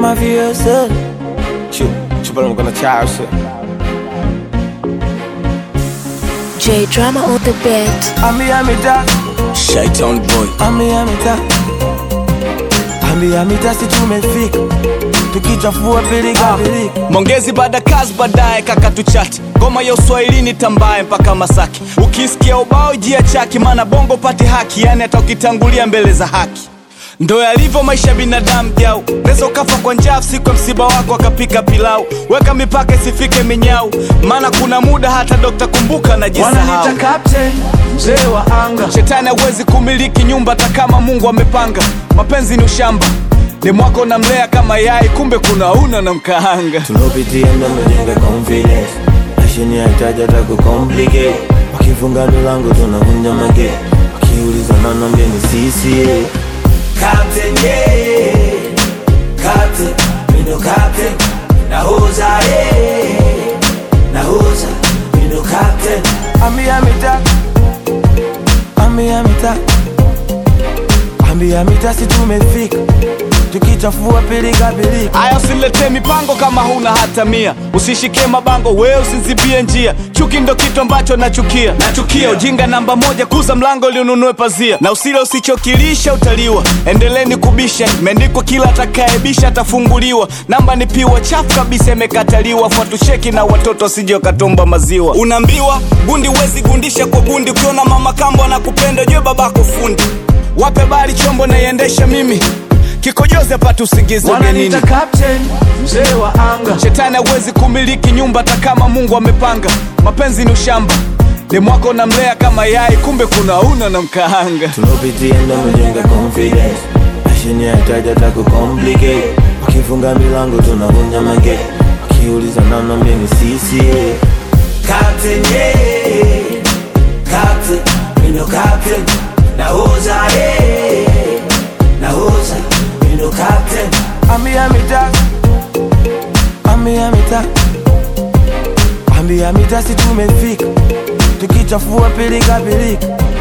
mafioso chupa mkono chao shit J Drama on the beat. ambia mita Shaitan boy ambia mita ambia mita si tumefika tukichafua pilika pilika Mongezi baada kazi baadaye kaka tuchati ngoma ya uswahilini tambaye mpaka Masaki ukisikia ubao jia chaki maana bongo pati haki yani hata ukitangulia mbele za haki ndo yalivyo maisha ya binadamu jau naweza ukafa kwa njaa siku ya msiba wako akapika pilau weka mipaka isifike minyau maana kuna muda hata dokta kumbuka najisahau wananita captain mzee wa anga shetani hawezi kumiliki nyumba hata kama mungu amepanga mapenzi ni ushamba ni mwako namlea kama yai kumbe kuna una na mkaanga tulopitia ndo mejenga confidence mashini haitaji hata kucomplicate wakifunga milango tunavunja mage wakiuliza nanambia ni sisi Captain, yeah. Captain, we no captain. Nahoza, yeah. Nahoza, we no captain. Ambia mita, ambia mita, ambia mita, si tumefika tukichafua pilika pilika. aya usiletee mipango kama huna hata mia usishike mabango wewe usizibie njia chuki ndo kitu ambacho nachukia nachukia ujinga namba moja kuza mlango ili ununue pazia na usile usichokilisha utaliwa endeleni kubisha imeandikwa kila atakaebisha atafunguliwa namba ni piwa chafu kabisa imekataliwa fuatusheki na watoto wasije wakatomba maziwa unaambiwa gundi wezi gundisha kwa gundi ukiona mama kambo anakupenda jue babako fundi wape bali chombo naiendesha mimi kikojozi apate usingizi ugenini Wananita captain, mzee wa anga. shetani hawezi kumiliki nyumba hata kama mungu amepanga mapenzi ni ushamba ni mwako namlea kama yai kumbe kuna una na mkaanga tulopitia ndo mejenga confidence mashini haitaji hata kucomplicate wakifunga milango tunavunja mage wakiuliza nanambia ni sisi Captain, yeah. Captain, we no captain. Nahoza, yeah. Nahoza, we no captain. Ambia mita, ambia mita, ambia mita, si tumefika tukichafua pilika pilika